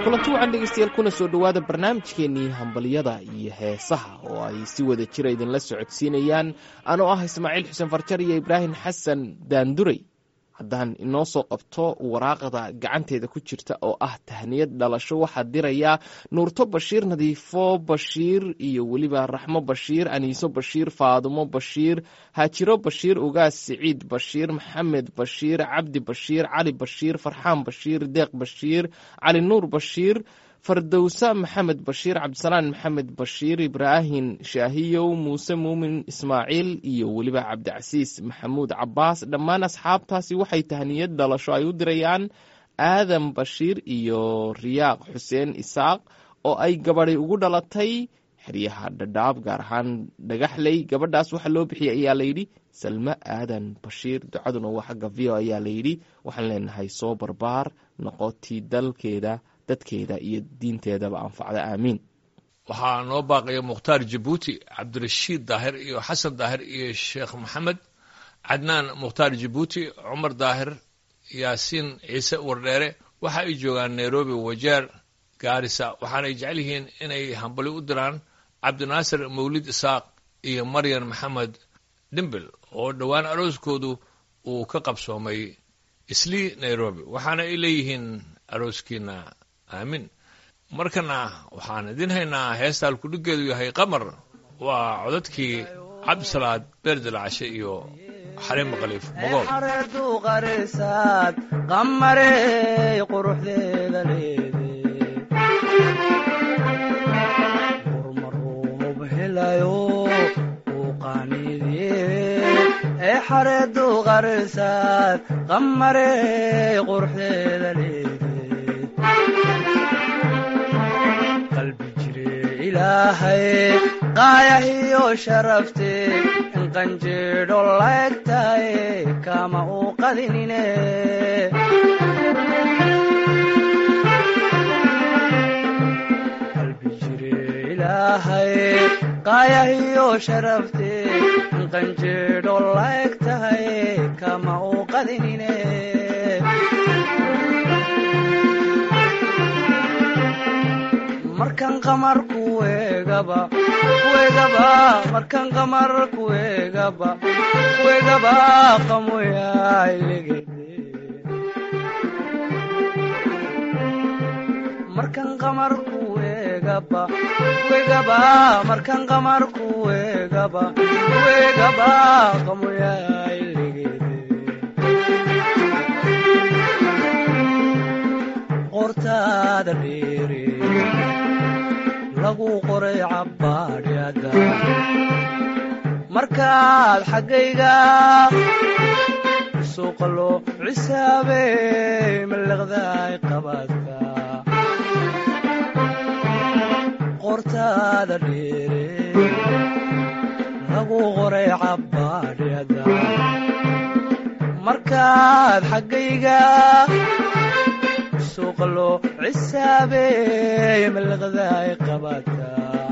kulanti wacan dhegeystayaal kuna soo dhowaada barnaamijkeennii hambalyada iyo heesaha oo ay si wada jira idinla socodsiinayaan anoo ah ismaaciil xuseen farjar iyo ibraahim xasan daanduray haddaan inoo soo qabto waraaqda gacanteeda ku jirta oo ah tahniyad dhalasho waxaa dirayaa nuurto bashiir nadiifo bashiir iyo weliba raxmo bashiir aniiso bashiir faadumo bashiir haajiro bashiir ugaas siciid bashiir maxamed bashiir cabdi bashiir cali bashiir farxaan bashiir deeq bashiir cali nuur bashiir fardowsa maxamed bashiir cabdisalaan maxamed bashiir ibraahim shaahiyow muuse muumin ismaaciil iyo weliba cabdicasiis maxamuud cabaas dhammaan asxaabtaasi waxay tahniyad dhalasho ay u dirayaan aadan bashiir iyo riyaaq xuseen isaaq oo ay gabadi ugu dhalatay xeryaha dhadhaab gaar ahaan dhagaxley gabadhaas waxaa loo bixiyay ayaa layidhi salme aadan bashiir ducaduna waa xagga v o ayaa layidhi waxaan leenahay soo barbaar noqotii dalkeeda dadkeeda iyo diinteedaba anfacda aamiin waxaa noo baaqaya mukhtaar jabuuti cabdirashiid daahir iyo xasan daahir iyo sheekh maxamed cadnaan mukhtaar jabuuti cumar daahir yaasiin ciise wardheere waxa ay joogaan nairobi wajeer gaarisa waxaanay jecel yihiin inay hambali u diraan cabdinaasir mawlid isaaq iyo maryan maxamed dhimbil oo dhowaan arooskoodu uu ka qabsoomay islii nairobi waxaana ay leeyihiin arooskiina aamin markana waxaan idin haynaa heestaan kudhigeedu yahay qamar waa codadkii cabdisalaad beerdilcashe iyo xaliimo khaliif mogool xareedu qarisaad qamarey quruxdeeda leede urmarub helayo uu qaaniidye ee xareedu qarisaad qamarey quruxdeeda leede qalbi jire ilaahay qaayahiyo sharafte in qanjeedho laegtaye kama uu qadinine qalbi jire ilaahay qaayahiyo sharafte in qanjeedho laegtaye kama uu qadinine markan qamar kuegaba kuegaba markan qamar kuegaba kuegaba qamoyailegede markan qamar kuegaba kuegaba markan qamar kuegaba kuegaba qamoyailegede qortaada dheere lagu qoray cabbaadhyada markaad xaggayga suuqa loo cisaabey mallaqdaay qabaadka qortaada dheere lagu qoray cabbaadhyada markaad xaggayga suuqa loo cisaabey mallaqdaay qabaadka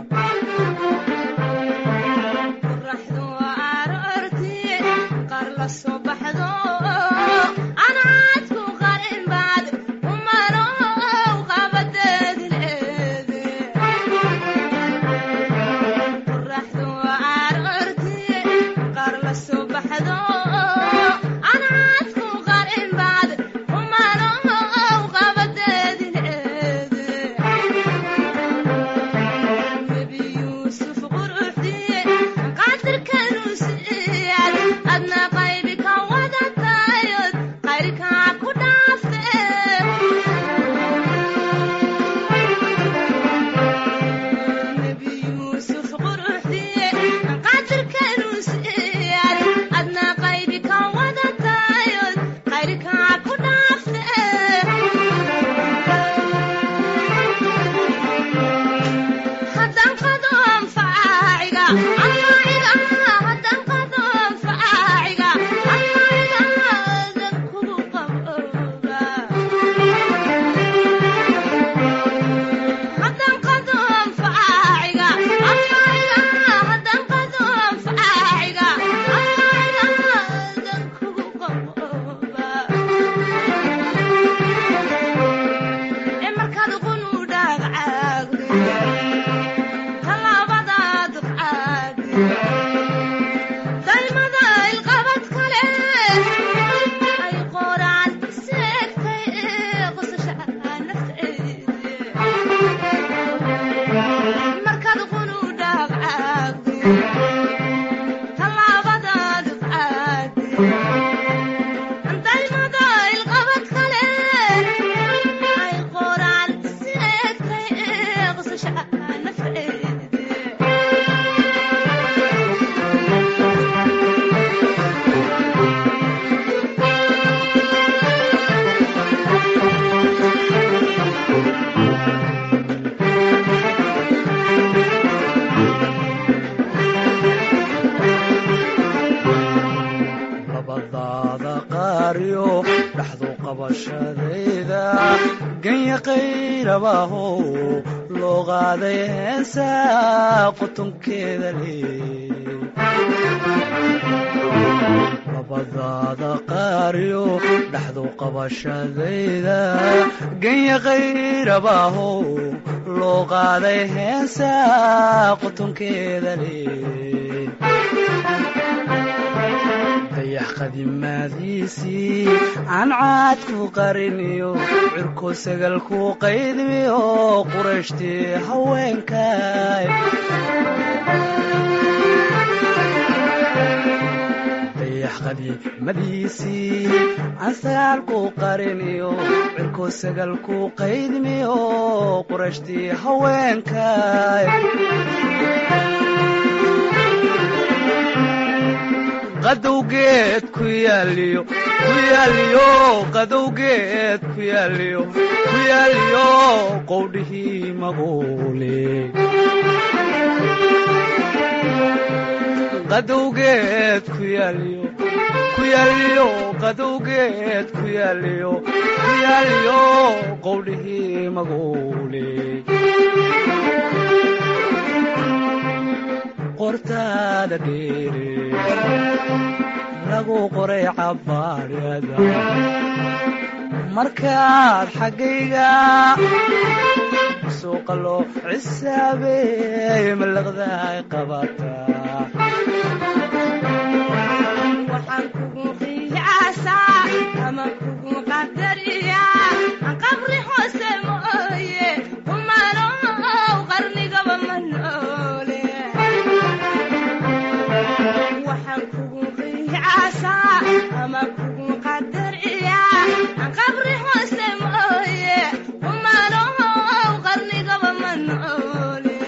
qoraxdu aroortii qaar la soo baxdo anaadku qarin baad umanow qabadeedileede qoraxdu aroortii qaar la soo baxdo anaadku qarin baad umanow qabadeedileede nebi yuusuf quruxdii qadirkanuu siiyad adna qaybi ka wadata labadaada qaariyo dhaxdu qabashadayda ganya qayrabaho loo qaaday heesa qutunkeeda leey labadaada qaariyo dhaxdu qabashadayda ganya qayrabaho loo qaaday heesa qutunkeeda leey dayax qadimaadiisii aan caad ku qariniyo cirko sagal ku qaydmiyo qurashtii haweenkay dayax qadiimadiisii aan sagaal ku qariniyo cirko sagal ku qaydmiyo qurashtii haweenkay qadowgeed ku yaaliyo ku yaaliyo qadowgeed ku yaaliyo ku yaaliyo qowdhihii maguule qadowgeed ku yaaliyo ku yaaliyo qadowgeed ku yaaliyo ku yaaliyo qowdhihii maguule qortaada dheere lagu qoray cabaarada markaad xaggayga suuqa loo cisaabeey malaqdaay qabataa waxaan kugu qiyaasaa ama kugu qadariyaa qabri hoose mooye humanow qarnigaba ma noole waxaan kugu qiyaasaa ama kugu qadariyaa qabri hoose mooye humanow qarnigaba ma noole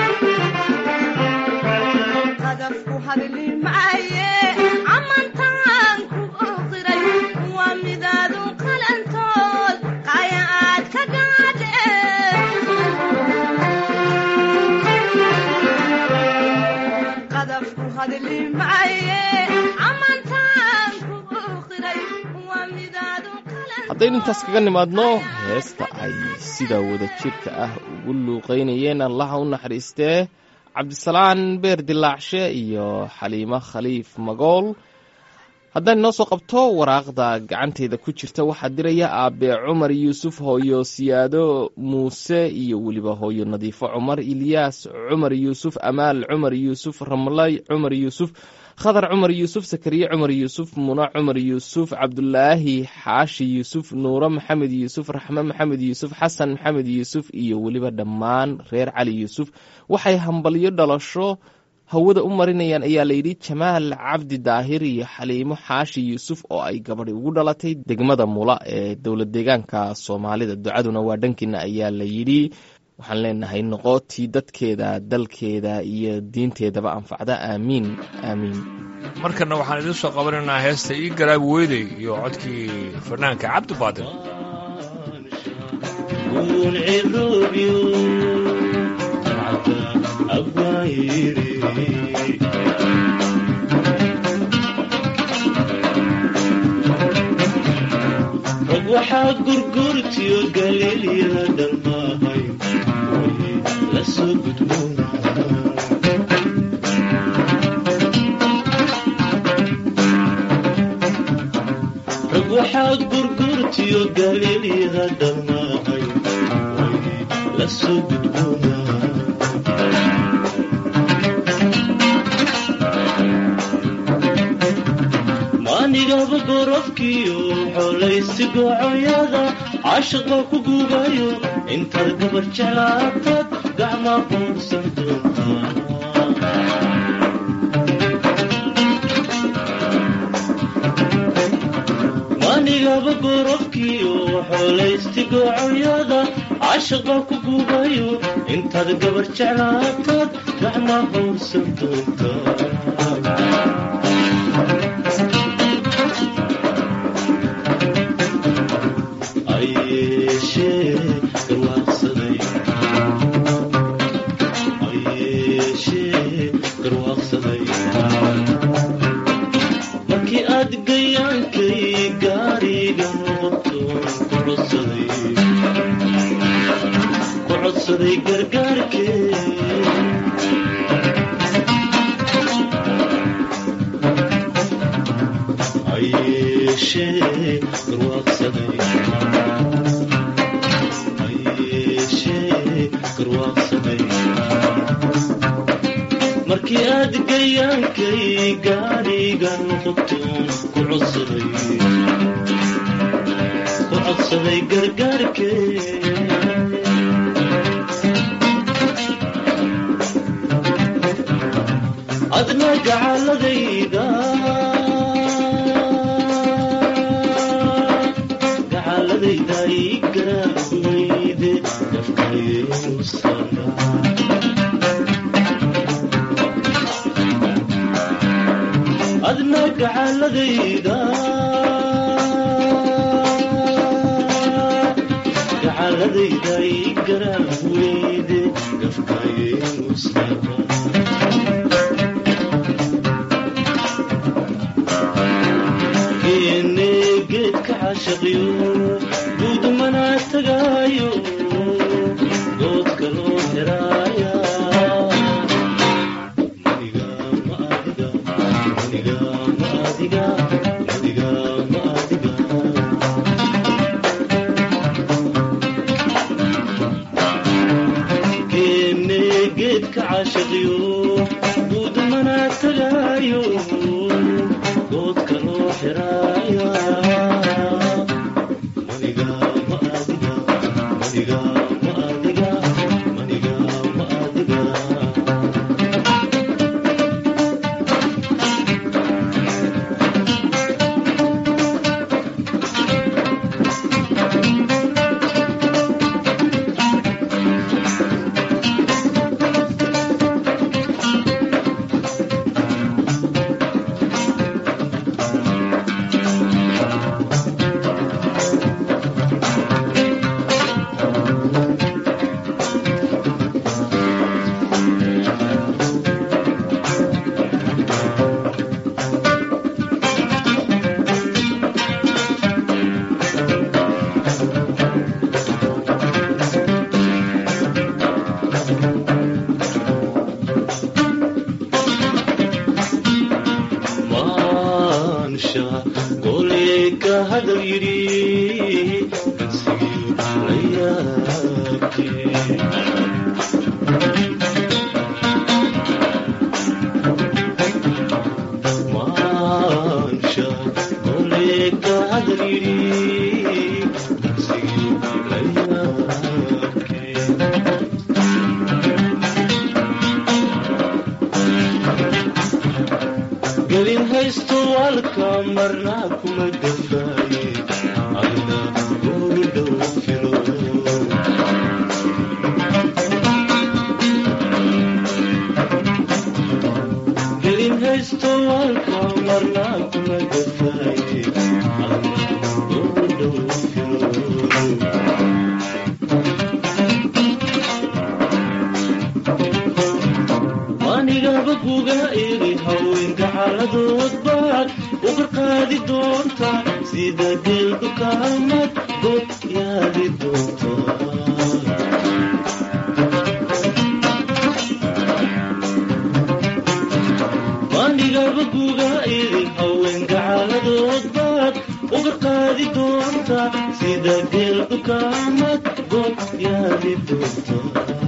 qadafku hadli maaye amantaan ku oqiray waa midaadu qalantood qaya aad ka gaadhe qadafku hadli maaye amantaan ku oqiray waa midaadu haddaynu intaas kaga nimaadno heesta ay sida wada jirka ah ugu luuqaynayeen allaha u naxariistee cabdisalaan beer dilaacshe iyo xaliimo khaliif magool haddaan inoo soo qabto waraaqda gacanteeda ku jirta waxaa diraya aabe cumar yuusuf hooyo siyaado muuse iyo weliba hooyo nadiifo cumar ilyaas cumar yuusuf amaal cumar yuusuf ramlay cumar yuusuf khadar cumar yuusuf sakariye cumar yuusuf muna cumar yuusuf cabdulaahi xaashi yuusuf nuuro maxamed yuusuf raxme maxamed yuusuf xasan maxamed yuusuf iyo weliba dhammaan reer cali yuusuf waxay hambalyo dhalasho hawada u marinayaan ayaa layidhi jamaal cabdi daahir iyo xaliimo xaashi yuusuf oo ay gabadhi ugu dhalatay degmada mula ee dowlad deegaanka soomaalida ducaduna waa dhankiina ayaa la yidhi waxaan leenahay noqotii dadkeeda dalkeeda iyo diinteedaba anfacda aamiin aamiin markana waxaan idiin soo qabanaynaa heesta ii garaab weydey iyo codkii fanaanka cabdi baadil waxaa gurgurtiyo galiilya dhammahay la soo gudboona rag waxaa gurgurtiyo galiilya dhammahay la soo gudboona maanigaba gorofkiyo xolaysi goocoyada caashiqa ku guubayo intaad gabar jeclaatad gacmaa quursan doontaa maanigaba gorofkiyo xolaysti goocoyada caashiqa ku guubayo intaad gabar jeclaatad gacmaa quursan doontaa ayeeshee garwaaqsaday ayeeshee garwaaqsaday markii aad gayaan gayaankay gaariga noqotoon ku codsaday ku codsaday gargaarkee ayeeshee garwaaqsaday ayeeshee garwaaqsaday markii aad gayaankay gaariga noqotoon ku codsaday ku codsaday gargaarkee adna gacaladayda gacaladayda ii garaaweyde dafkayeenu sana adna gacaladayda gacaladayda ii garaaweyde dafkayeenu sana geene geedka cashaqiyo guudmana tagaayo doodka loo xiraaya maniga ma adiga maniga ma adiga maniga ma adiga geene geedka cashaqiyo guudmana tagaayo doodka loo xiraaya maniga ma adiga maniga ma adiga maniga ma adiga maansha goleeka hadal yidhi kansigiyo la yaabkee maansha goleeka hadal yidhi kansigiyo la yaabkee gelin haysto walka marnaa kuma gafaaye adna goobi dhow filo gelin haysto walka marnaa kuma gafaaye adna goobi dhow filo anigaba kuga iri haweenka xaaladood baad u qarqaadi doonta sida geelku kaamad god yaadi doonta anigaba kuga iri haweenka xaaladood baad u qarqaadi doonta sida geelku kaamad god yaadi doonta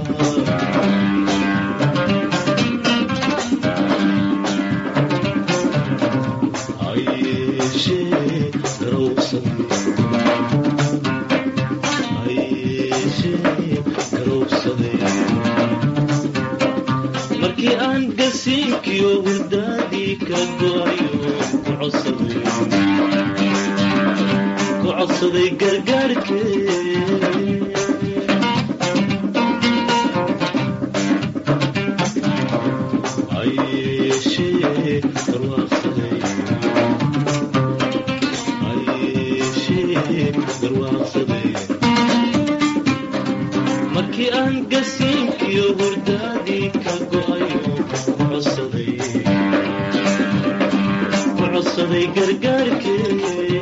ayeeshee garowsaday ayeeshee garowsaday markii aan gasiinkiyo hurdaadii ka go'ayo ku codsaday ku codsaday gargaarkee ayeeshee garwaaqsaday ayeeshee garwaaqsaday markii aan gasiinkiyo hurdaadii ka go'ayo ku codsaday ku codsaday gargaarkee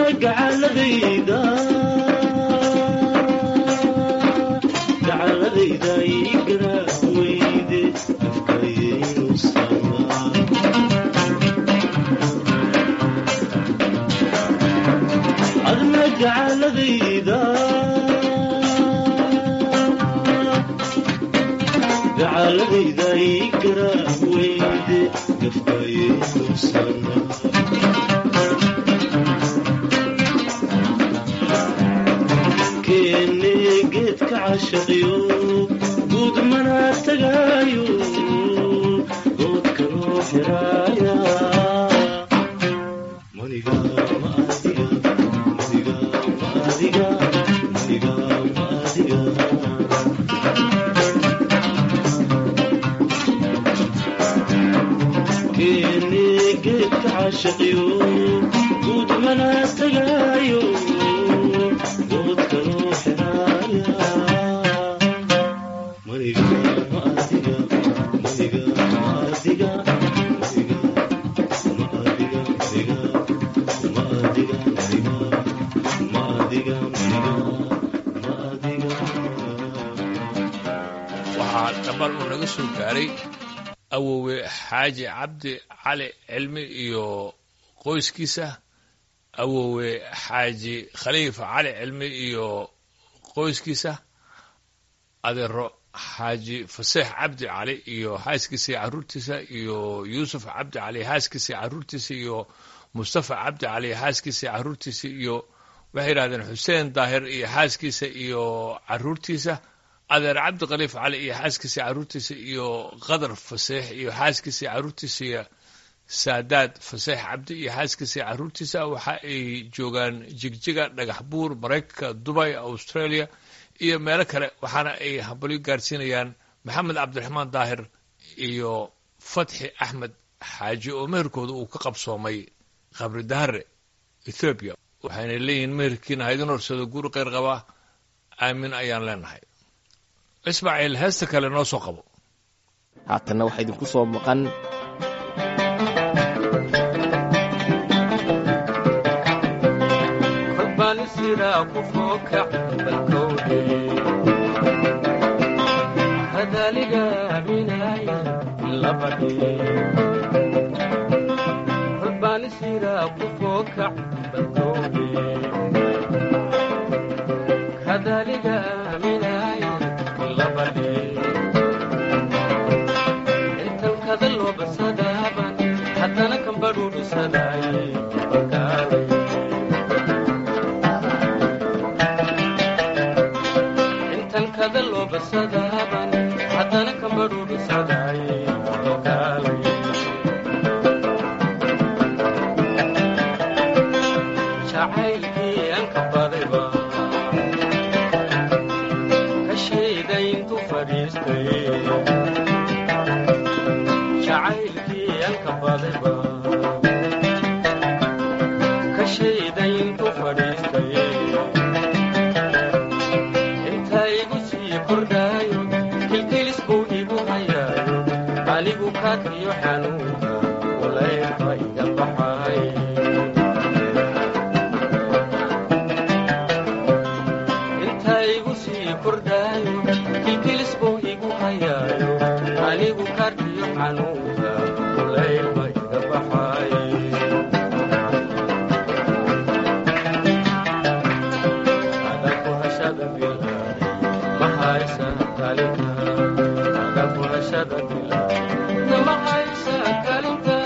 adna gacaladayda gacaladayda ii garaa weyde afkayaynu samaa adna gacaladayda gacaladayda ii garaa weyde gafkayaynu samaa keene geedka cashaqiyo guud mana tagaayo doodka loo xiraaya maniga ma adiga maniga ma adiga maniga ma adiga keene geedka cashaqiyo guud mana tagaayo doodka loo xiraaya maniga ma adiga maniga ma adiga maniga ma adiga maniga ma adiga maniga ma adiga maniga ma adiga waxaa dhabar uu naga soo gaaray awowe xaaji cabdi cali cilmi iyo qoyskiisa awowe xaaji khaliifa cali cilmi iyo qoyskiisa adeero xaaji faseex cabdi cali iyo xaaskiisa iyo caruurtiisa iyo yuusuf cabdi cali xaaskiisa iyo caruurtiisa iyo mustafa cabdi cali xaaskiisa iyo caruurtiisa iyo waxay yidhahdeen xuseen daahir iyo xaaskiisa iyo caruurtiisa adeer cabdi khaliif cali iyo xaaskiisa iyo caruurtiisa iyo qadar faseex iyo xaaskiisa iyo caruurtiisa iyo saadaad faseex cabdi iyo xaaskiisa iyo caruurtiisa waxa ay joogaan jigjiga dhagax buur maraykanka dubay australia iyo meelo kale waxaana ay hambalyo gaarsiinayaan maxamed cabdiraxmaan daahir iyo fatxi axmed xaaji oo meherkooda uu ka qabsoomay qabri dahare ethoobiya waxayna leeyihiin meherkiina haydin horsado guri kheyr qaba aamin ayaan leenahay ismaaciil heesta kale noo soo qabo haatanna waxaa idinku soo maqan kolbaan siraa ku fookac balkowdhe hadaaliga aaminaaya labadhe kolbaan siraa ku fookac balkowdhe hadaaliga aaminaaya labadhe intan kada loo basadaaban haddana kan badhuudhisadaaye balkaalay intan kada loo basadaaban haddana kan badhuudhisadaaye balkaalay jacaylkii aan ka badayba ka shayda intuu fadhiistay jacaylkii aan ka badayba ka shayda intuu fadhiistay inta igu sii kordhaayo kilkilis buu igu hayaayo anigu kaadkiyo xanuunka walaydka iga baxay inta igu sii kordhaayo kilkilis buu igu hayaayo anigu kaadkiyo xanuunka walaydka iga baxay adaku hashada bilaaday ma haysa kalinta adaku hashada bilaaday ma haysa kalinta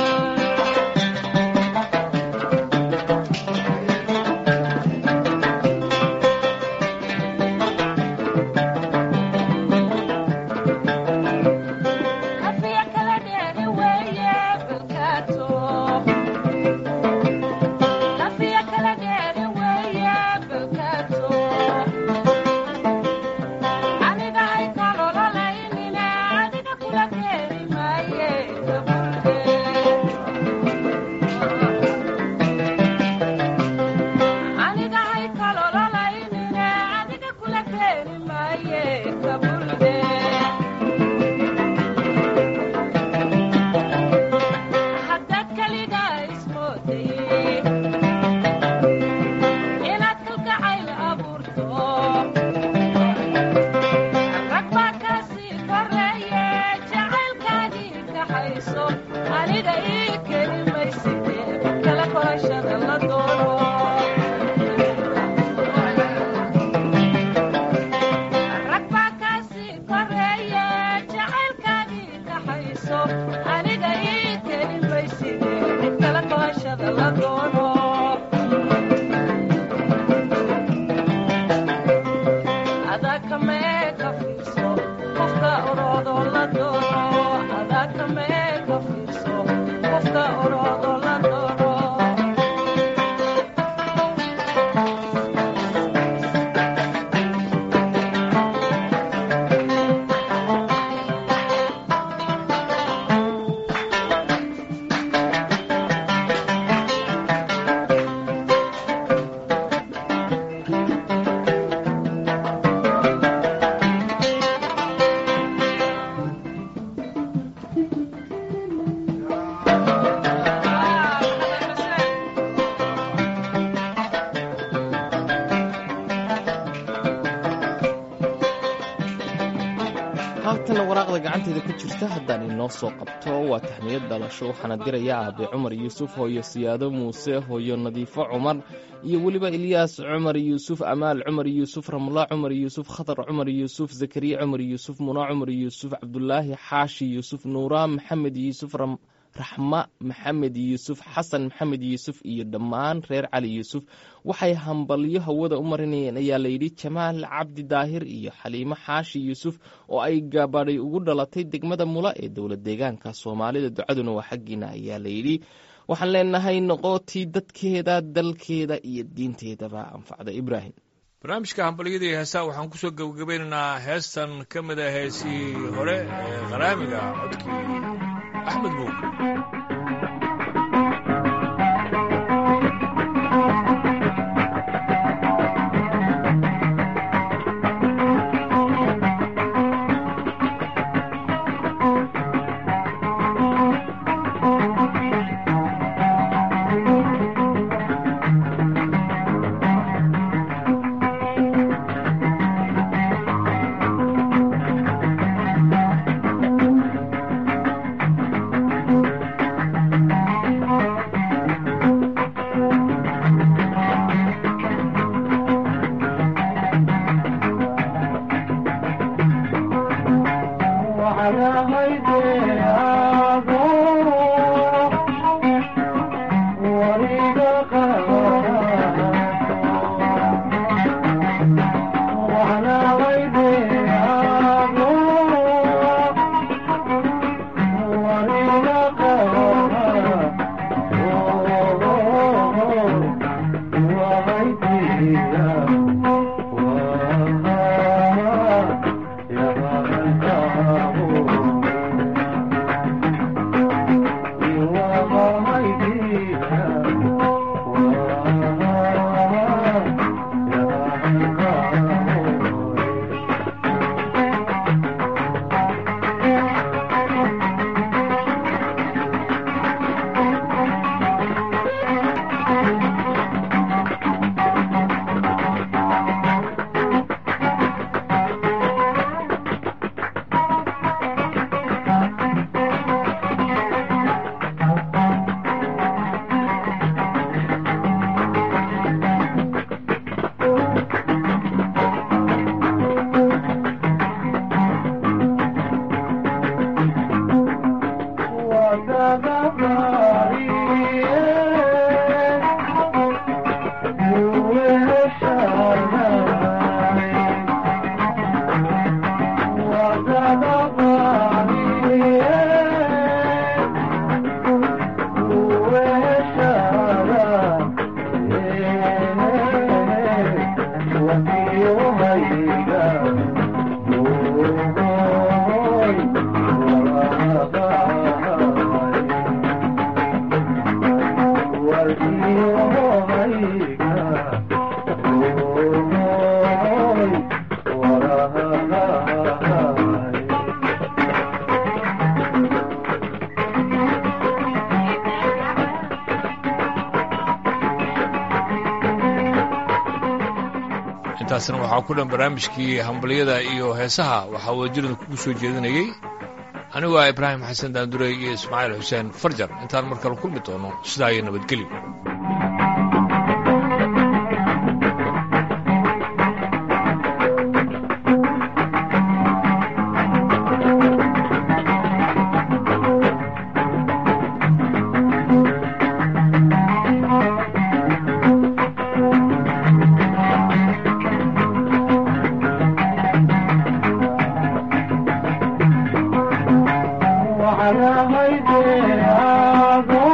Hafiya kala dheeri weeye balkaato kaxayso aniga ii keli mayside kala korashada la doono rag baa kaasii koreeye jacaylkaagii kaxayso aniga ii keli mayside kala korashada la doono adakame ka fiirso qofka oroodoo la doono adakame ka fiirso qofka oroodoo la doono haatana waraaqda gacanteeda ku jirta haddaan inoo soo qabto waa tahmiyad dhalasho waxaana diraya aabe cumar yuusuf hooyo siyaado muuse hooyo nadiifo cumar iyo weliba ilyaas cumar yuusuf amaal cumar yuusuf ramla cumar yuusuf khatar cumar yuusuf zakariya cumar yuusuf muna cumar yuusuf cabdulaahi xaashi yuusuf nuura maxamed yuusuf ram- raxma maxamed yuusuf xasan maxamed yuusuf iyo dhammaan reer cali yuusuf waxay hambalyo hawada u marinayeen ayaa layidhi jamaal cabdi daahir iyo xaliimo xaashi yuusuf oo ay gabadhay ugu dhalatay degmada mula ee dowlad deegaanka soomaalida ducaduna waa xaggiina ayaa layidhi waxaan leenahay noqotii dadkeeda dalkeeda iyo diinteedaba anfacda ibraahim barnaamijka hambalyada iyo heesaha waxaan kusoo gebagabeynaynaa heestan ka mid a heesihii hore ee qaraamiga codkii axmed buug intaasna waxaa ku dhan barnaamijkii hambalyada iyo heesaha waxaa wadajirada kugu soo jeedinayey anigu waa ibraahim xasan daandurey iyo ismaaciil xuseen farjar intaan mar kale kulmi doono sidaa iyo nabadgelyo وعلى هيدي